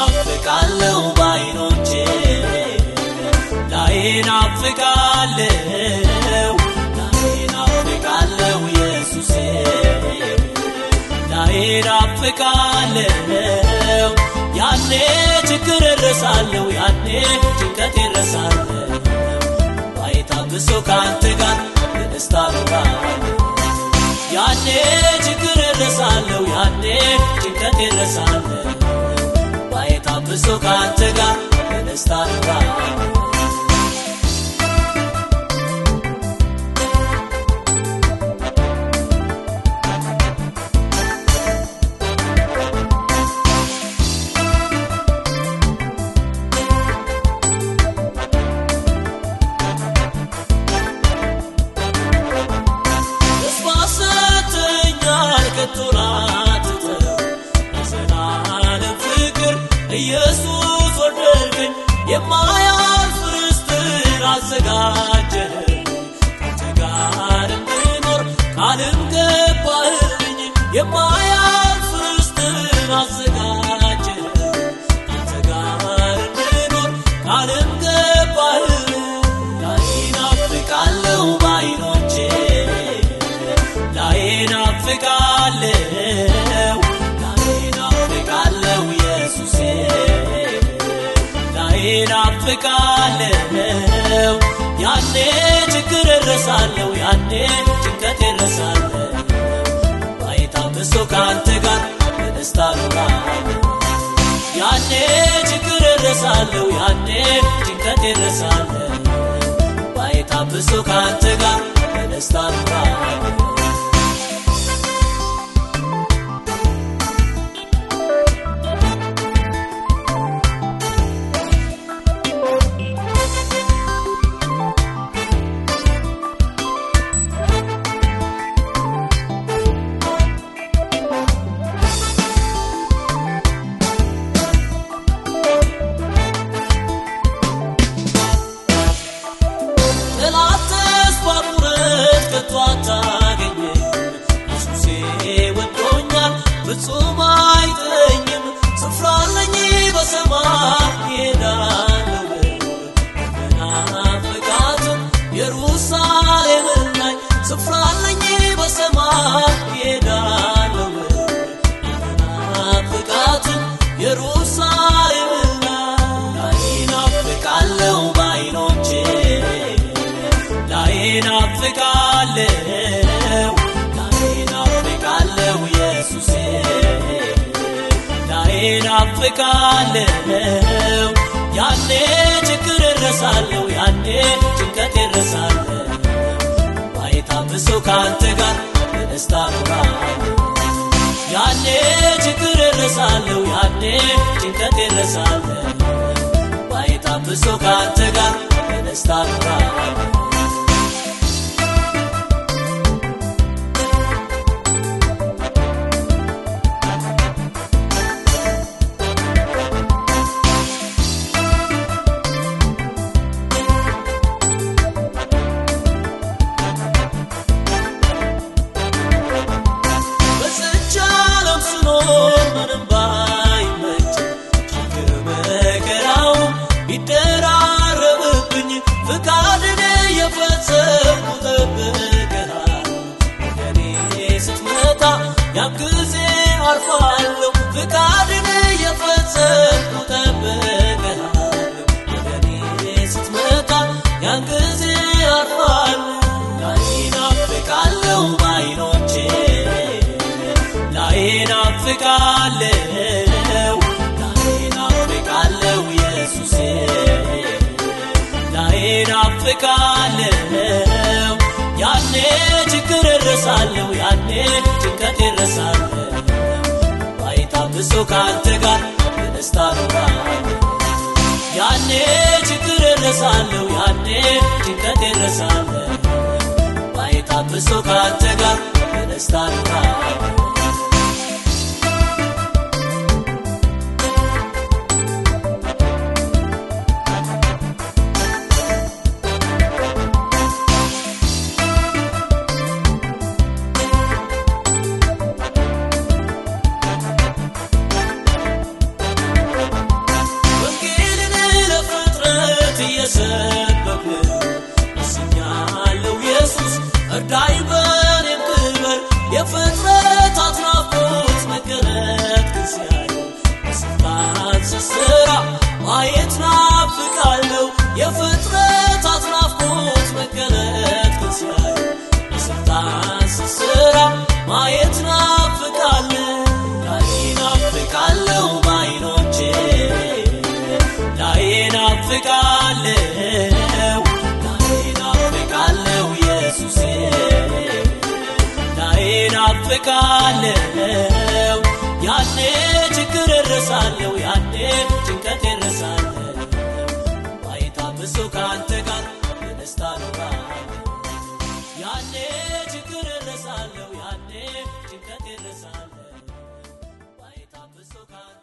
ናፍቃለው ባይኖቼ ላይ ናፍቃለው ላይ ናፍቃለው ኢየሱሴ ላይ ናፍቃለው ያኔ ችግር እረሳለሁ ያኔ ጭንቀት እረሳለሁ ባይታብሶ ከአንተ ጋር በደስታ ኖራለሁ ያኔ ችግር እረሳለሁ ያኔ ጭንቀት እረሳለሁ ባይታብሶ ከአንተ ጋር በደስታ ኖራለሁ ተስፋ ሰጥተኛል ከቶ ላትተው የዘላለም ፍቅር ኢየሱስ ወደድከኝ የማያልፍ ርስትን አዘጋጀህልኝ ካንተ ጋር እንድኖር ቃልም ገባህልኝ የማያልፍ ርስትን አዘጋጀህልኝ ካንተ ጋር እንድኖር ቃልም ገባህልኝ ላይ ናፍቃለው ባይኖቼ ላይ ናፍቃለው ላይ ናፍቃለው ኢየሱሴ ላይ ናፍቃለው ያኔ ችግር እረሳለሁ ያኔ ጭንቀት እረሳለሁ ባይታብሶ ከአንተ ጋር በደስታ ኖራለሁ ያኔ ችግር እረሳለሁ ያኔ ጭንቀት እረሳለሁ ባይታብሶ ከአንተ ጋር በደስታ ኖራለሁ ጠላት ተስፋ ቁረጥ ከቶ አታገኘኝ ኢየሱሴ ወዶኛል ፍጹም አይተኝም ስፍራ አለኝ በሰማይ ይሄዳለሁ በመናፍቃትም ኢየሩሳሌምን ላይ ስፍራ አለኝ በሰማይ ይሄዳለሁ በመናፍቃትም ኢየሩሳሌምን ላይ ናፍቃለው ባይኖቼ ላይ ናፍቃለው ላይ ናፍቃለው ኢየሱሴ ላይ ናፍቃለው ያኔ ችግር እረሳለሁ ያኔ ጭንቀት እረሳለሁ ባይታብሶ ከአንተ ጋር በደስታ ኖራለሁ ያኔ ችግር እረሳለሁ ያኔ ጭንቀት እረሳለሁ ባይታብሶ ከአንተ ጋር በደስታ ኖራለሁ በዝች ዓለም ስኖር ምንም ባይመች ችግር መከራው ቢደራረብብኝ ፍቃድን የፈጸምኩ ጠብቅሃል ወደ እኔ ስትመጣ ያን ጊዜ አርፋለሁ ፍቃድን የፈጸምኩ ጠብቅሃል ወደ እኔ ስትመጣ ያን ጊዜ አርፋለሁ ላይ ናፍቃለሁ ባይኖቼ ላይ ናፍቃለው ላይ ናፍቃለው ኢየሱሴ ላይ ናፍቃለው ያኔ ችግር እረሳለሁ ያኔ ጭንቀት እረሳለሁ ባይታብሶ ከአንተ ጋር በደስታ ኖራለሁ ያኔ ችግር እረሳለሁ ያኔ ጭንቀት እረሳለሁ ባይታብሶ ከአንተ ጋር በደስታ ኖራለሁ እርዳኝ በኔም ክበር የፍጥረታት ናፍቆት መገለጥ ግን ሲያዩ በስልጣን ስስራ ማየት ናፍቃለሁ የፍጥረታት ናፍቆት መገለጥ ግን ሲያዩ በስልጣን ስስራ ማየት ናፍቃለሁ ላይ ናፍቃለሁ ባይኖቼ ላይ ናፍቃለሁ ላይ ናፍቃለሁ ኢየሱሴ ላይ ናፍቃለሁ ያኔ ችግር እረሳለሁ ያኔ ጭንቀት እረሳለሁ ባይታብሶ ከአንተ ጋር በደስታ ኖራለሁ ያኔ ችግር እረሳለሁ ያኔ ጭንቀት እረሳለሁ ባይታብሶ ከአንተ